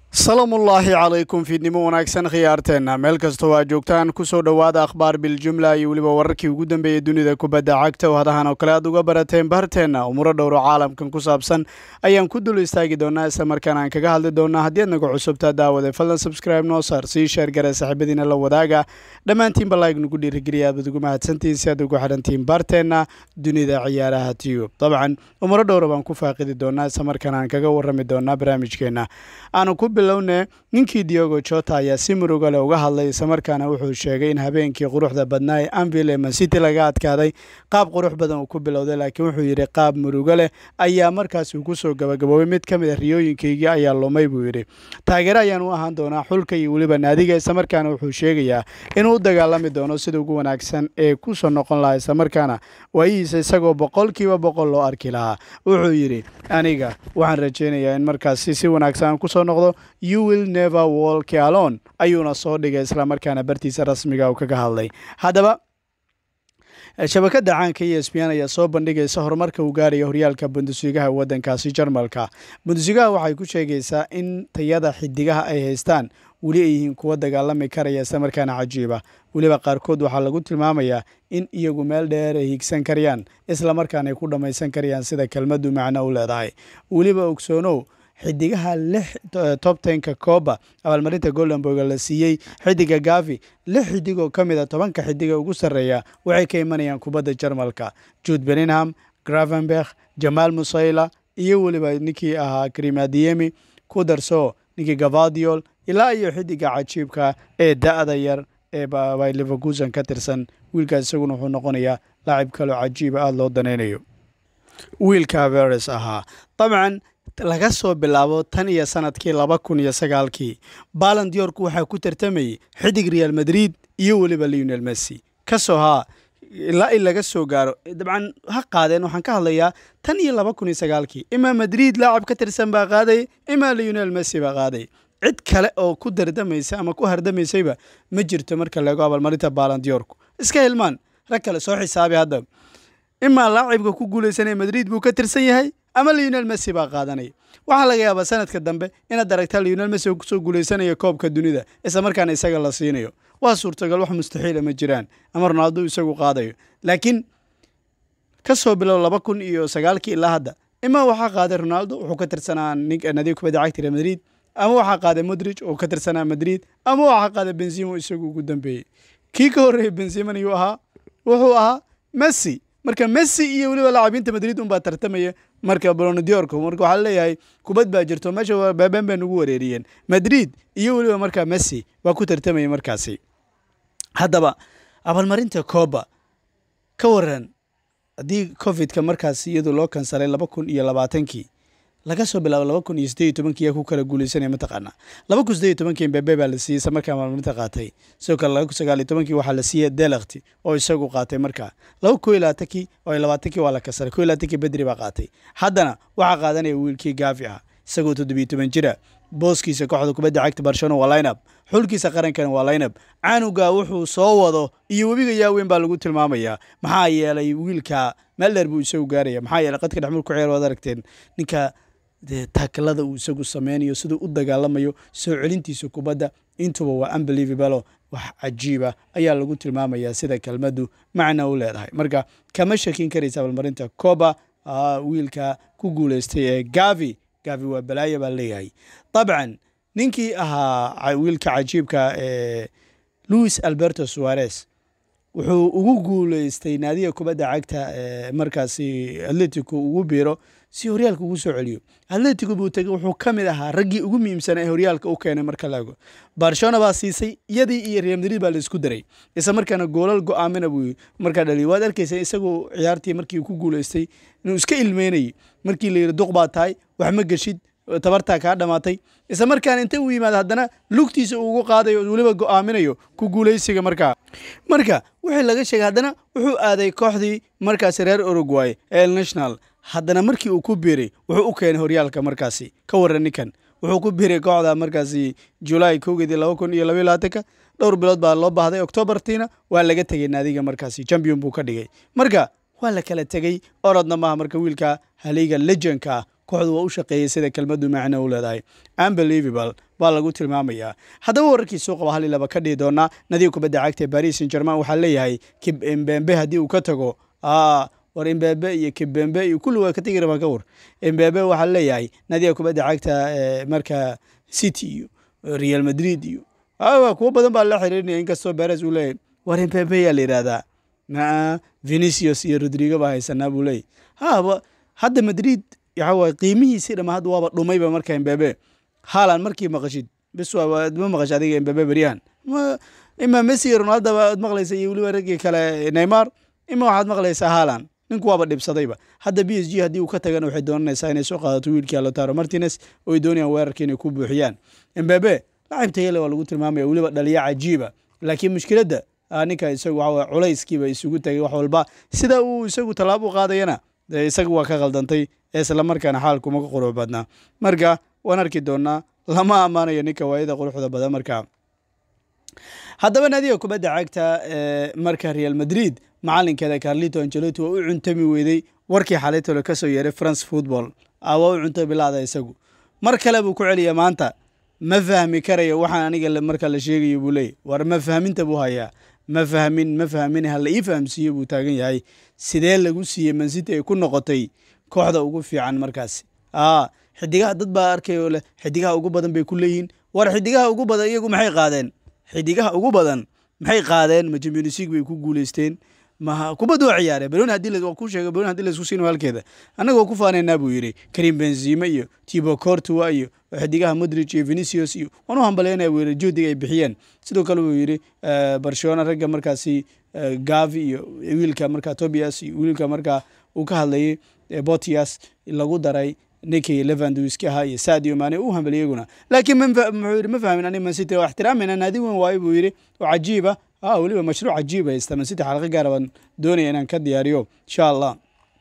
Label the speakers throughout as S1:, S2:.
S1: salaamullaahi calaykum fiidnimo wanaagsan khiyaarteenna meel kastoo aa joogtaan kusoo dhowaada akhbaar biljumla iyo weliba wararkii ugu dambeeyey dunida kubadda cagta oo hadahan oo kale aad uga barateen barteenna umuro dhowro caalamkan ku saabsan ayaan ku dul istaagi doonaa isla markaana aan kaga hadli doonaa haddii aad naga cusubtaa daawade fadlan subscribe noo saar sii sheer gare saaxiibadiina la wadaaga dhammaantiinba like nagu dhiirigeliya aad baad ugu mahadsantihiin si aad ugu xidhantihiin barteenna dunida ciyaaraha tiyub dabcan umuro dhowra baan ku faaqidi doonaa isla markaana aan kaga warrami doonaa barnaamijkeenna aanu ku bilowne ninkii diogo jota ayaa si murugale uga hadlay islamarkaana wuxuu sheegay in habeenkii quruxda badnaa ee anvil ee mancity laga adkaaday qaab qurux badan uu ku bilowday laakiin wuxuu yidhi qaab murugo leh ayaa markaas uu kusoo gabagaboobay mid ka mid a riyooyinkaygii ayaa lumay buu yidhi taageere ayaan u ahaan doonaa xulka iyo weliba naadiga islamarkaana wuxuu sheegayaa inuu u dagaalami doono sida ugu wanaagsan ee kusoo noqon lahaa islamarkaana waayihiisa isagoo boqolkiiba boqol loo arki lahaa wuxuu yidhi aniga waxaan rajaynayaa in markaasi si wanaagsan aan kusoo noqdo you will never walk alone ayuuna soo dhigay islamarkaana bartiisa rasmiga uu kaga hadlay haddaba shabakada caanka e s b n ayaa soo bandhigaysa horumarka uu gaaraya horyaalka bundusligaha waddankaasi jarmalka bundusligaha waxay ku sheegaysaa in tayada xidigaha ay haystaan weli ay yihiin kuwa dagaalami karaya islamarkaana cajiiba weliba qaarkood waxaa lagu tilmaamayaa in iyagu meel dheer ay higsan karayaan islamarkaana ay ku dhammaysan karayaan sida kelmaddu macno u leedahay weliba ogsoonow xidigaha lix top tenka kooba abaalmarinta goldenborga la siiyey xidiga gavi lix xidig oo ka mid a tobanka xidiga ugu sarreeya waxay ka imanayaan kubadda jarmalka jude beningham gravenberg jamaal musayla iyo weliba ninkii ahaa krimadiyemi ku darso ninkii gavadiol ilaa iyo xidiga cajiibka ee da-da yar ee by leverkusen ka tirsan wiilkaas isaguna wuxuu noqonayaa laacib kaloo cajiiba aada loo danaynayo wiilka averes ahaa dabcan laga soo bilaabo tan iyo sanadkii laba kun iyo sagaalkii baland york waxaa ku tartamayay xidig real madrid iyo weliba leonel messy kasoo haa ilaa in laga soo gaaro dabcan ha qaadeen waxaan ka hadlayaa tan iyo laba kun iyo sagaalkii imaa madrid laacab ka tirsan baa qaaday imaa leonel messy baa qaaday cid kale oo ku dardamaysa ama ku hardamaysayba ma jirto marka laego abaalmarinta baland york iska hilmaan rag kale soo xisaabi hadda imaa laacibka ku guulaysanaya madrid buu ka tirsan yahay ama leonel messy baa qaadanaya waxaa laga yaabaa sanadka dambe inaad aragtaa leonel messy oo kusoo guulaysanaya koobka dunida isla markaana isaga la siinayo waa suurtagal wax mustaxiila ma jiraan ama ronaldo isagu qaadayo laakiin ka soo bilow laba kun iyo sagaalkii ilaa hadda imaa waxaa qaaday ronaldo wuxuu ka tirsanaa nadiga kubadda cagta real madrid ama waxaa qaaday modrich oo ka tirsanaa madrid ama waxaa qaaday benzimo isagu ugu dambeeyey kii ka horreeyey benzimon yuu ahaa wuxuu ahaa messy marka messy iyo weliba laacabiinta madrid unbaa tartamaya marka bolondiorku marka waxaa leeyahay kubad baa jirto meesha beeben bay nagu wareeriyeen madrid iyo weliba markaa messy baa ku tartamaya markaasi haddaba abaalmarinta kooba ka waran haddii covidka markaasi iyadu loo kansalay laba kun iyo labaatankii laga soo bilaabo laba kun iyo sideed iyo tobankii yaa ku kala guulaysanaya mataqaanaa laba kun sideed iyo tobankii mbebe baa la siiyey isla markaa abaalmarinta qaatay sidoo kale laba kun sagaal iyo tobankii waxaa la siiyey delakti oo isagu qaatay markaa laba kun iyo labaatankii oo labaatankii waa la kasaray kun iyo labaatankii bedri baa qaatay haddana waxaa qaadanaya wiilkii gaafi ah isagoo toddobiyo toban jira booskiisa kooxda kubadda cagta barcelona waa lineup xulkiisa qarankana waa lineup canuga wuxuu soo wado iyo webiga yaaweyn baa lagu tilmaamayaa maxaa yeelay wiilka meel dheer buu isagu gaaraya maxaa yeelay qadka dhexmul ku ciyaar waad aragteen ninka taakalada uu isagu sameynayo siduu u dagaalamayo soo celintiisa kubadda intuba waa unbelievable wax cajiiba ayaa lagu tilmaamayaa sida kelmaddu macna u leedahay marka kama shakin karaysa abaalmarinta coba wiilka ku guuleystay ee gavi gavi waa balaayo baa leeyahay dabcan ninkii ahaa wiilka cajiibka ee louis alberto suarez wuxuu ugu guuleystay naadiga kubadda cagta ee markaasi atletico ugu biiro si horyaalka ugu soo celiyo atletico buu tegay wuxuu ka mid ahaa raggii ugu muhiimsanaa ee horyaalka u keenay marka laego barcelona baa siisay iyadii iyo real madrid baa la isku daray isla markaana goolal go-aamina buu markaa dhaliy waad arkaysa isagoo ciyaartii markii ku guuleystay inuu iska ilmeynayay markii la yidhi duq baa tahay wax ma geshid tabartaa kaa dhamaatay isla markaana inta uu yimaado haddana lugtiisa uu ugu qaadayo weliba go-aaminayo ku guulaysiga markaa marka wixii laga sheegay haddana wuxuu aaday kooxdii markaasi reer uruguay ee el national haddana markii uu ku biiray wuxuu u keenay horyaalka markaasi ka waran ninkan wuxuu ku biiray kooxda markaasi julaay kowgeedii laba kun iyo labaiyo labaatanka dhowr bilood baa loo baahday octoobartiina waa laga tegay naadiga markaasi champion buu ka dhigay marka waa la kala tegey orodna maaha marka wiilka haliga legendka kooxdu waa u shaqeeyey sida kelmadu macno u leedahay unbelievable baa lagu tilmaamayaa haddaba wararkii soo qaba hal iyo laba ka dhihi doonaa nadiga kubadda cagta ee paris saint german waxaa leeyahay kimbembe haddii uu ka tago war imbebe iyo kibembe iyo kulli waa ka tegi rabaan ka war imbebe waxaa leeyahay nadiga kubadda cagta marka city iyo real madrid iyo kuwo badan baa la xiriirinaya inkastoo beres uu leeyahay war imbebe yaa la yidhahdaa maa venicius iyo rodrigo baa haysanaa buu leeyahy haba hadda madrid waxa waye qiimihiisii dhama hadda waaba dhumayba marka imbebe haalan markii maqashid bis ma maqash adiga imbebe beryahan ima messi iyo ronaldo baad maqlaysa iyo weliba raggii kale neymar ima waxaad maqlaysaa haalan ninku waaba dhibsadayba hadda b s g haddii uu ka tagana waxay doonanaysaa inay soo qaadato wiilkii alotaro martines oo ay doonayaan weerarka inay ku buuxiyaan imbebe lacib tayale waa lagu tilmaamaya weliba dhaliya cajiiba laakiin mushkiladda ninka isagu waxa culayskiiba isugu tagay wax walba sida uu isagu tallaabo u qaadayana isaga waa ka khaldantay isla markaana xaalkuma ka qurux badnaa marka waan arki doonaa lama ammaanayo ninka waayada quruxda badan marka haddaba naadiga kubadda cagta ee marka real madrid macalinkeeda carlito angelotti waa u cuntami weydey warkii xalaytole ka soo yeeray france football waa u cunto bilaada isagu mar kale buu ku celiya maanta ma fahmi karayo waxaan aniga marka la sheegayo buu leeyay war ma fahminta buu hayaa ma fahmin ma fahmin hala ii fahamsiiyo buu taagan yahay sidee lagu siiyey mancity ay ku noqotay kooxda ugu fiican markaasi xidigaha dad baa arkayoo leh xidigaha ugu badan bay ku leeyihiin war xidigaha ugu badan iyagu maxay qaadeen xidigaha ugu badan maxay qaadeen ma champions league bay ku guuleysteen ma kubadda waa ciyaareen baloni hadii waa ku sheegay baloni hadii laisku siino halkeeda annaga waa ku faanaynaa buu yidhi karim benzima iyo tibo cortua iyo xidigaha modric iyo venicius iyo waan u hambaleynaya buu yidhi juhdiga ay bixiyeen sidoo kale buu yidhi barcelona ragga markaasi gavi iyo wiilka markaa tobias iyo wiilka markaa uu ka hadlayay botias lagu daray ninkii levandowski ahaa iyo sadio mane u hambal iyaguna laakiin muxuu yidhi ma fahmin ani mancity waa ixtiraamayna naadi weyn waayo buu yidhi oo cajiiba ah weliba mashruuc cajiib haysta mancity xalqo gaara baan doonaya inaan ka diyaariyo insha allah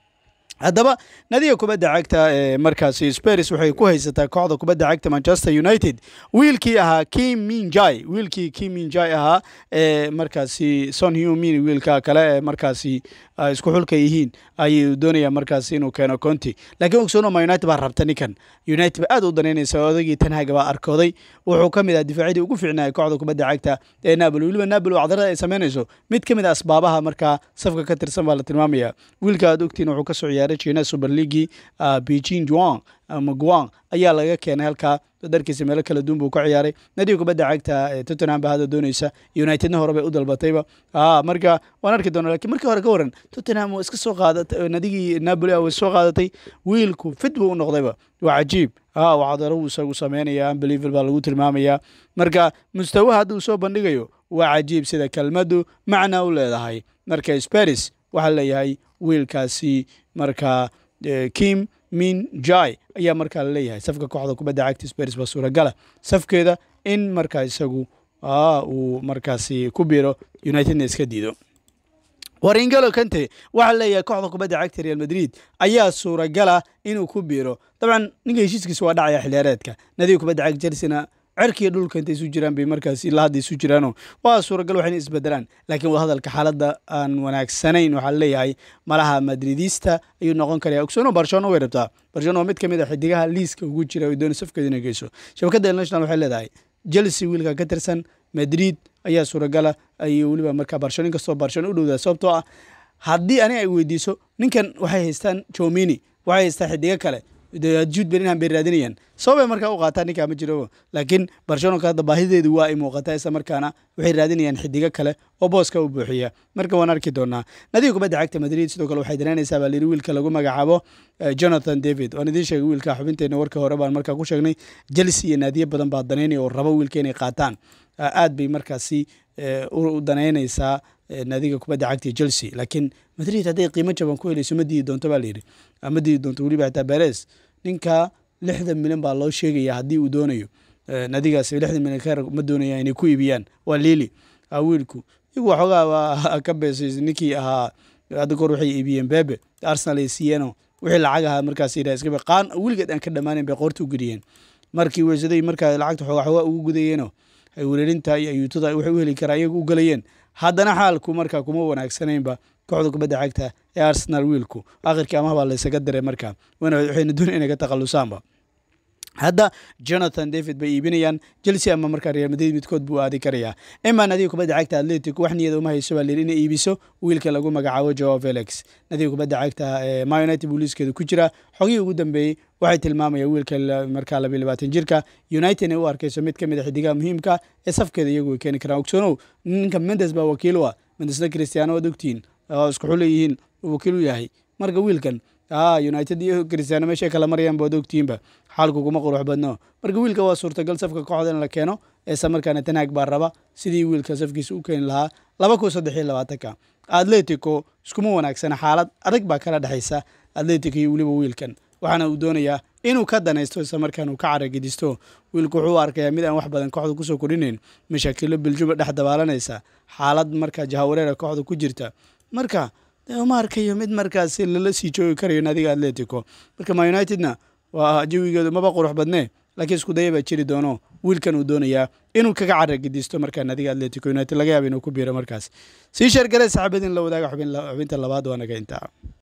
S1: haddaba nadiga kubadda cagta ee markaasi spers waxay ku haysataa kooxda kubadda cagta manchester united wiilkii ahaa kim minjai wiilkii kim minjai ahaa ee markaasi son humin wiilka kale ee markaasi isku xulka yihiin ayuu doonaya markaasi inuu keeno conti laakiin ogsonoma united baa rabta ninkan united ba aad u danaynaysa odagii tanhaga baa arkooday wuxuu ka mid ah difaacyadii ugu fiicnaya kooxda kubadda cagta ee napoli weliba napoli oo cadarada ay samaynayso mid ka mid a asbaabaha markaa safka ka tirsan baa la tilmaamaya wiilka aad ogtiin wuxuu kasoo ciyaaray china super leaguei beijing juang ama guang ayaa laga keenay halkaa darkiisa meelo kala duwan buu ka ciyaaray nadiga kubadda cagta ee tottenham ba hadda doonaysa unitedna hore bay u dalbatayba marka waan arki doona lakiin markii hore ka waran tottenham waa iska soo qaadatay nadigii napoli way soo qaadatay wiilku fit buu u noqdayba waa cajiib wacdaro isagu sameynaya unbeliever baa lagu tilmaamaya marka mustawaha hadda uu soo bandhigayo waa cajiib sida kelmaddu macna u leedahay marka sparis waxaa leeyahay wiilkaasi marka kim min jai ayaa markaa laleeyahay safka kooxda kubadda cagta spers baa suuragala safkeeda in markaa isagu uu markaasi ku biro unitedna iska diido waringalo kante waxaa leeyahay kooxda kubadda cagta real madrid ayaa suuragala inuu ku biro dabcan ninka heshiiskiisa waa dhacaya xiliyaareedka nadiga kubadda cagta chelsena cerkiiyo dhulka intay isu jiraan bay markaas ilaa hadda isu jiraano waa suuragal waxayna isbedelaan laakiin wadahadalka xaaladda aan wanaagsanayn waxaa leeyahay malaha madridista ayuu noqon karaya ogsono barcelona way rabtaa barcelona waa mid ka mid a xidigaha liiska ugu jira ay doona safkeeda inay geyso shabakadda international waxay leedahay chelsea wiilka ka tirsan madrid ayaa suuragala ayuu weliba markaa barcelona inkastoo barcelona u dhowdaa sababtoo ah haddii ani ay weydiiso ninkan waxay haystaan jomini waxay haystaan xidigo kale juud belinham bay raadinayaan sababay markaa u qaataa ninkaa ma jiro laakiin barcelonka hadda baahideedu waa ay muuqataa isla markaana waxay raadinayaan xidigo kale oo booska u buuxiya marka waan arki doonaa nadiga kubadda cagta madrid sidoo kale waxay danaynaysaa baa layidhi wiilka lagu magacaabo jonathan david waan idiin sheegay wiilka xubinteena warka hore baan markaa ku sheegnay chelsea iyo naadiyo badan baa danaynaya oo rabo wiilka inay qaataan aad bay markaasi u danaynaysaa naadiga kubadda cagta chelsea laakiin madrid hadday qiimo jaban ku helayso ma diidi doonto baa layidhi ma diidi doonto weliba xitaa beres ninka lixdan milyan baa loo sheegaya haddii uu doonayo nadigaas lixdan milyan ka ma doonaya inay ku iibiyaan waa lili wiilku iyagu waxoogaa waa ka beesay ninkii ahaa hadda goor waxay iibiyeen bebe arsenal ay siiyeenoo wixii lacag ahaa markaas yidhaha iska qaan weligeed aan ka dhammaanin bay qoorta u geliyeen markii weysaday markaa lacagta xoogaa xoogaa ugu gudayeenoo ay wereerinta iyo ayuutada waxay u heli karaa iyagu u galayeen haddana xaalku markaa kuma wanaagsanaynba kooxda kubadda cagta ee arsenal wiilku akhirkii amaha baa laysaga diray markaa waxayna doonay inay ka takhalusaanba hadda jonathan david bay iibinayaan chelsea ama markaa real madrid midkood buu aadi karayaa ima nadiga kubadda cagta atletico wax niyada uma hayso baa layidhi inay iibiso wiilka lagu magacaabo joao felix nadiga kubadda cagta ma united buu liiskeedu ku jira xogihii ugu dambeeyey waxay tilmaamayaan wiilka markaa labiyo labaatan jirka united ay u arkayso mid ka mid a xidigaha muhiimka ee safkeeda iyagu way keeni karaan ogsoonow ninka mendes baa wakiil u ah mendesna cristiano waad ogtihiin oo isku xuleeyihiin wakiil u yahay marka wiilkan united iyo cristiano meeshay kala marayaan baad ogtihiinba xaalku kuma qurux badno marka wiilka waa suurtagal safka kooxda in la keeno eesa markaana tanaag baa raba sidii wiilka safkiisa u keeni lahaa laba kun saddex iyo labaatanka atletico iskuma wanaagsana xaalad adag baa kala dhexaysa atletico iyo weliba wiilkan waxaana uu doonayaa inuu ka danaysto isla markaan uu ka caragedisto wiilku wuxuu u arkayaa mid aan wax badan kooxda kusoo kordhinayn mashaakilo biljuba dhex dabaalanaysa xaalad markaa jahawareera kooxda ku jirta marka uma arkayo mid markaasi lala sii joogi karayo nadiga atletico marka ma unitedna waa jawigeedu maba qurux badnee laakiin isku daya baa jiri doono wiilkan uu doonayaa inuu kaga caragedisto markaa nadiga atletico united laga yaaba inuu ku biiro markaas sii sheergare saxaabadin la wadaaga xubinta labaad waa naga intaa